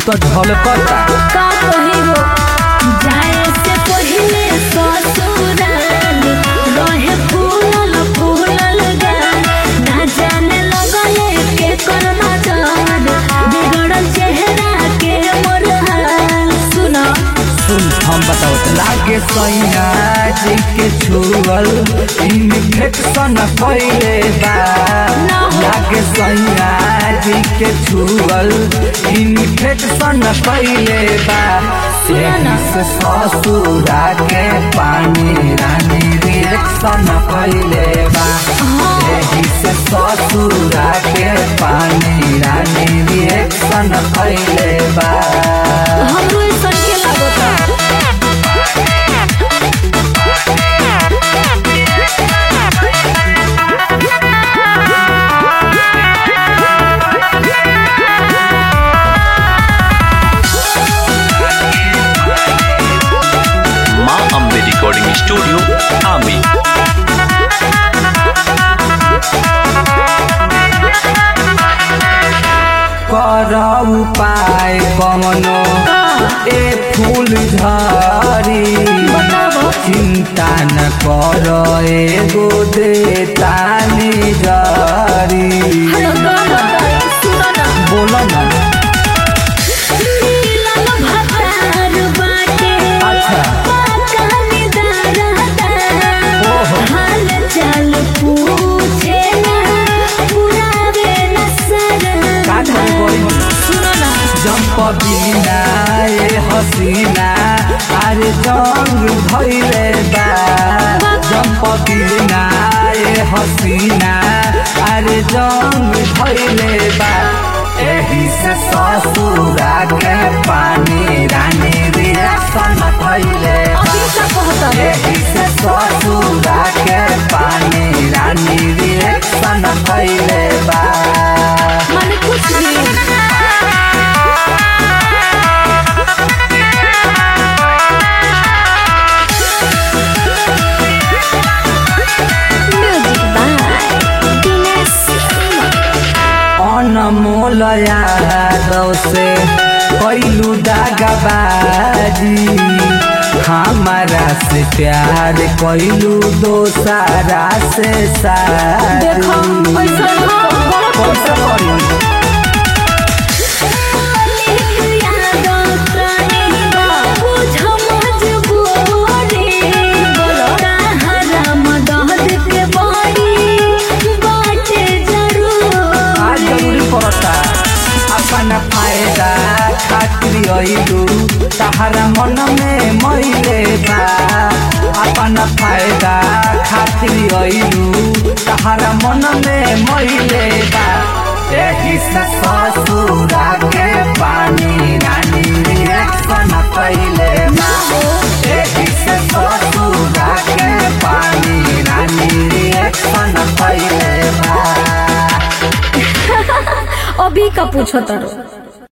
तो झलकता का कही हो जाए से पहले ससुराल रहे फूलल फूलल गाल ना जाने लगले के कर नजर बिगड़ल चेहरा के मोर हाल सुना सुन हम बताओ लागे सैया जी के छुअल इन्फेक्शन फैले बा ना हो। लागे सैया जी के छुअल इन्फेक्शन फैले बा सुना ना। एही से ससुरा के पानी रानी रिएक्शन फैले बा एही से ससुरा के पानी रानी रिएक्शन फैले बा हमरो ऐसा के लागता माँ अम्बे रिकॉर्डिंग स्टूडियो आमी कर उपाय कमनो ए फूल झरी बताबो। चिंता न कर एगो दे तानी जरी हेलो गाना सुना ना बोलो ना नीलल भतार बाटे अच्छा। पाकानी दारदा ओहो। हाल चाल पूछे ना पुरावे न सर का करे गई सुनो ना जंप बिना ए हसीना अरे जंग भइले बा जंप बिना ए हसीना अरे जंग भइले बा एही से ससुरा के पानी रानी रिएक्शन भइले बा अभी का कहता है एही से ससुरा के पानी रानी रिएक्शन भइले बा माने कुछ भी म्यूजिक बाय दिनेश अनमोल यादव से कैलू दागबाजी हमारा से प्यार कैलू दोसारा से देखो शादी ऐसा ना कैसे करी? आज जरूरी पड़ता अपन फायदा खातिर अइलू तहरा मन में मैले बा अपन फायदा खातिर अइलू तहरा मन में मैले बा एही से ससुरा के पानी रानी रिएक्शन कैले बा एही से ससुरा के पानी रानी रिएक्शन कैले बा अभी का पूछो तारो